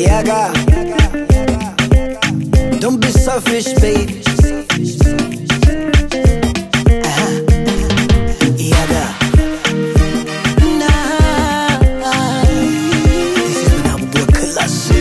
Yaga. Don't be selfish, baby. Uh-huh. Yaga. Nah. This is when I'm working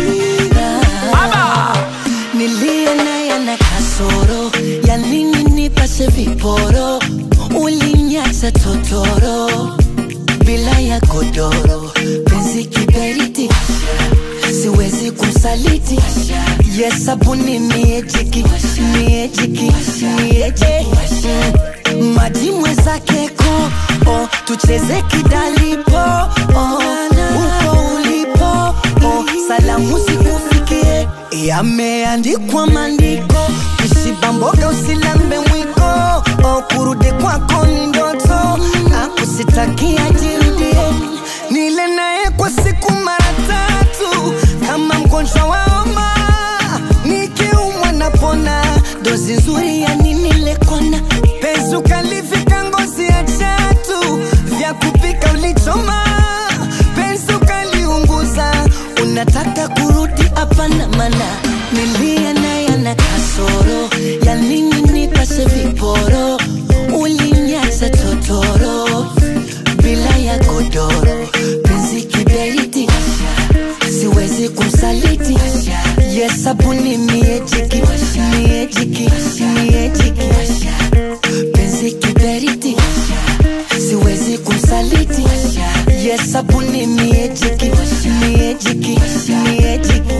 Nilie naye na kasoro ya nini nipashe viporo, ulinyacha totoro bila ya godoro, penzi kiberiti, siwezi kumsaliti. Yes, sabuni miejiki, miejiki, mieje Mm, maji mwenzake ko oh, tucheze kidalipo oh, uko ulipo oh, salamu zikufikie yameandikwa maandiko kishiba mboga usilambe mwiko oh, kurudi kwako ni ndoto akusitakia jirudie nile naye kwa siku mara tatu kama mgonjwa wa homa nikiumwa napona dozi nzuri ya nini lekona penzi ukalifika ngozi ya chatu vya kupika ulichoma penzi ukaliunguza unataka kurudi hapana mana nilia naye na kasoro ya nini nipashe viporo ulinyacha totoro bila ya godoro penzi kiberiti siwezi kumsaliti yes sabuni miejiki miejiki miejiki penzi kiberiti siwezi kumsaliti yes sabuni miejiki miejiki miejiki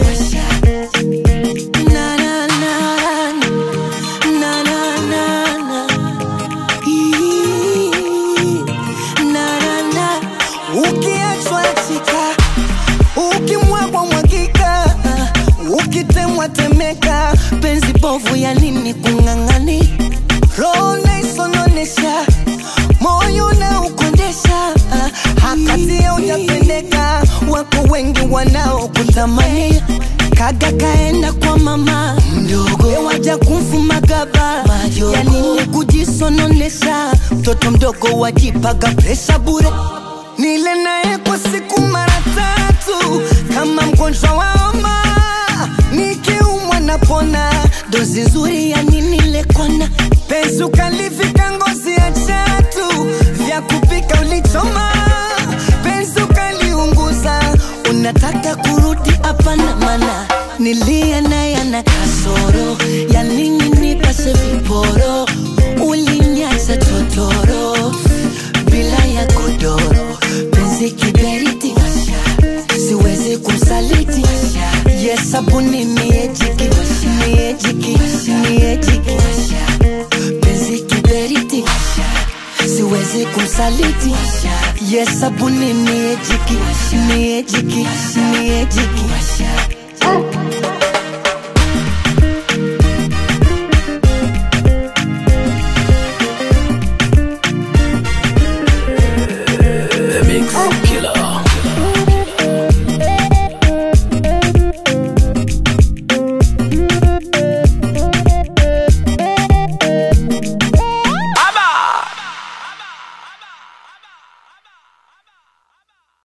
na na na na na na na Ii, na na na ukiachwa chika ukimwagwa mwagika ukitemwa temeka penzi bovu ya nini kung'ang'ani roho naisononesha moyo na ukondesha hakati ya ujapendeka wako wengi wanaokutamani kaga kaenda kwa mama mdogo waja kumfuma gaba ya nini kujisononesha mtoto mdogo wajipaga presha bure nile naye kwa siku mara tatu kama mgonjwa wa homa nikiumwa napona dozi nzuri ya nini lekona penzi ukalifika ngozi ya chatu vya kupika ulichoma penzi ukaliunguza unataka kurudi hapana mana nilia naye na kasoro ya nini nipashe viporo ulinyacha totoro bila ya godoro penzi kiberiti siwezi kumsaliti yes sabuni miejiki miejiki miejiki penzi kiberiti siwezi kumsaliti yes sabuni miejiki miejiki miejiki